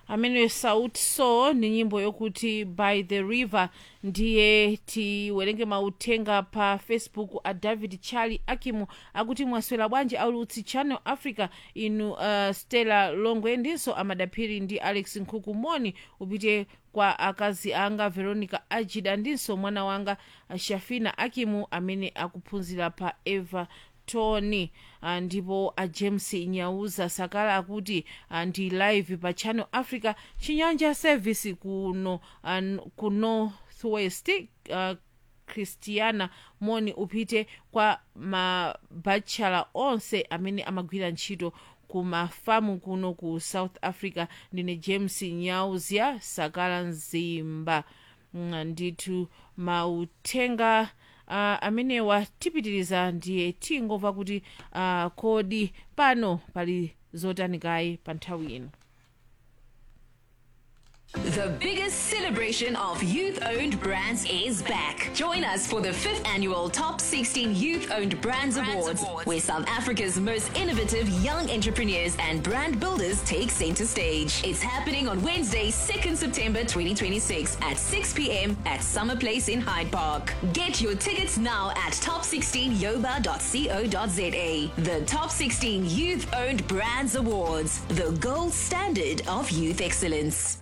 amene sauti sol ndi nyimbo yokuti by the river ndiye tiwerenge mauthenga pa facebook a david charlie akimu akuti mwaswera bwanji aulutsi channel africa inu uh, stella longwe ndinso amadaphiri ndi alex nkhuku moni upite kwa akazi anga veronica ajida ndinso mwana wanga uh, shafina akimu amene akuphunzira pa eva tony uh, ndipo a james nyauza sakala akuti uh, ndi live pa channel africa chinyanja service kuno uh, ku northwest uh, christiana moni upite kwa mabachala onse amene amagwira ntchito ku mafamu kuno ku south africa ndine james nyauzia sakala mzimba Mm, ndithu mauthenga uh, amenewa tipitiriza ndiye tingomva kuti uh, kodi pano pali zotani kayi pa nthawi ino The biggest celebration of youth owned brands is back. Join us for the fifth annual Top 16 Youth Owned Brands, Awards, where South Africa's most innovative young entrepreneurs and brand builders take center stage. It's happening on Wednesday, 2nd September 2026 at 6 p.m. at Summer Place in Hyde Park. Get your tickets now at top16yoba.co.za. The Top 16 Youth Owned Brands Awards, the gold standard of youth excellence.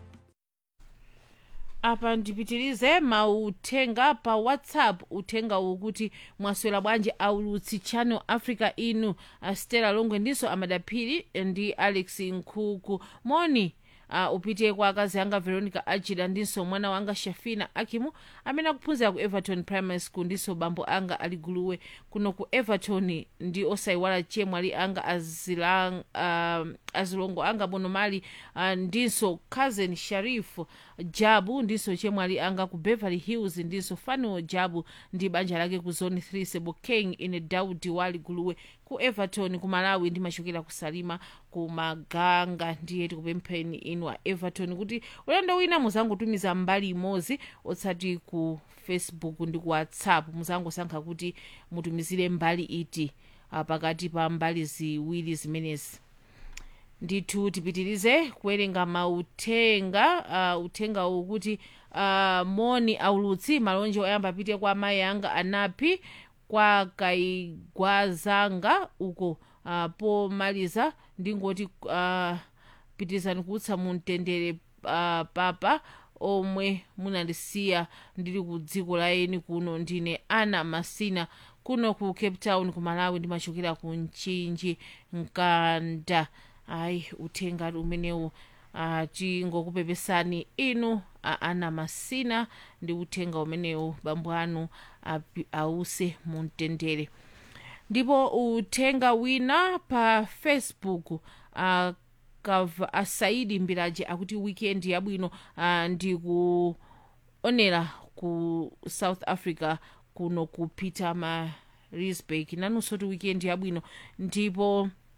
apa ndipitirize mauthenga pa whatsapp uthenga ukuti mwaswera bwanji aulutsi channel africa inu uh, stella longwe ndinso amadaphiri ndi alex nkhuku moni uh, upite kwa akazi anga veronica ajida ndinso mwana wanga shafina akimu amene akuphunzira ku everton primary school ndinso bambo anga aliguluwe kuno ku everton ndi osayiwala chemwali anga azilang, uh, azilongo anga bonomali uh, ndinso cousin sharifu jabu ndinso chemwali anga ku beverly hills ndinso fanuel jabu ndi banja lake ku zone 3 sebokeng ine daudi wali guluwe ku everton ku malawi ndimachokera ku salima ku maganga ndiye tikupempheni inu a everton kuti ulendo wina muzangotumiza mbali imodzi otsati ku facebook ndi ku whatsapp muzangosankha kuti mutumizire mbali iti uh, pakati pa mbali ziwiri zimenezi ndithu tipitirize kuwerenga mauthenga uh, uthenga uwu kuti uh, moni aulutsi malonje oyamba apite kwa amayi anga anapi kwa kaigwazanga uko uh, pomaliza ndingoti uh, pitirizani kutsa mumtendere uh, papa omwe munandisiya ndili ku dziko la eni kuno ndine ana masina kuno ku cape town ku malawi ndimachokera ku mchinji mkanda ayi uthenga umenewu uh, tingokupepesani inu uh, ana masina ndi uthenga umenewu bambo anu api- ause mumtendere ndipo uthenga wina pa facebook uh, kava asaidi mbiraji akuti weekend yabwino uh, ndikuonera ku south africa kuno ku peter marisburg nanunso ti weekend yabwino ndipo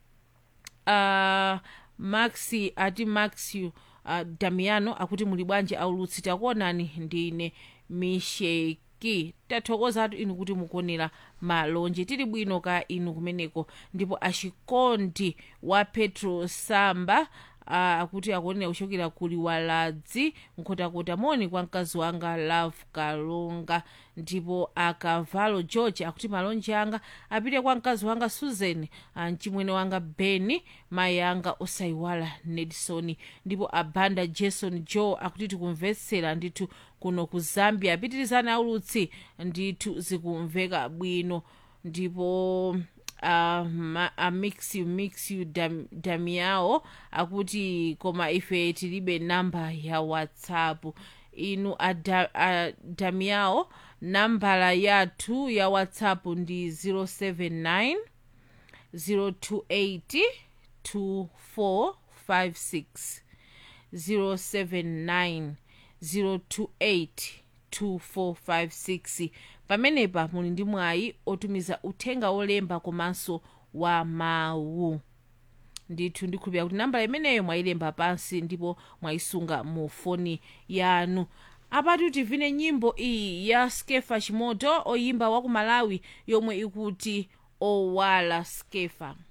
uh, maxi ati maxi uh, damiano akuti muli bwanji aulutsi takuonani ndine misheki tathokozatu inu kuti mukuonera malonje tili bwino ka inu kumeneko ndipo achikondi wa petro samba uh, akuti akuonera kuchokera kuli waladzi nkhotakota moni kwa mkazi wanga love kalonga ndipo akavalo george akuti malonje anga apite kwa mkazi wanga susan uh, mchimwene wanga beni mayi anga osayiwala nedison ndipo abanda jason joe akuti tikumvetsera ndithu kuno ku zambia apitirizani aulutsi ndithu zikumveka bwino ndipo uh, ma, a mix you mix you dam, damiao akuti koma ife tilibe namba ya whatsapp inu a, da, a damiao nambala yathu ya whatsapp ndi 079 028 2456 079 028 2456 pamenepa muli ndi mwayi otumiza uthenga wolemba komanso wa mawu ndithu ndikhulupira kuti nambala imeneyo mwayilemba pansi ndipo mwayisunga mu foni yanu apatu tivine nyimbo iyi ya skefa chimoto oyimba wa ku malawi yomwe ikuti owala skefa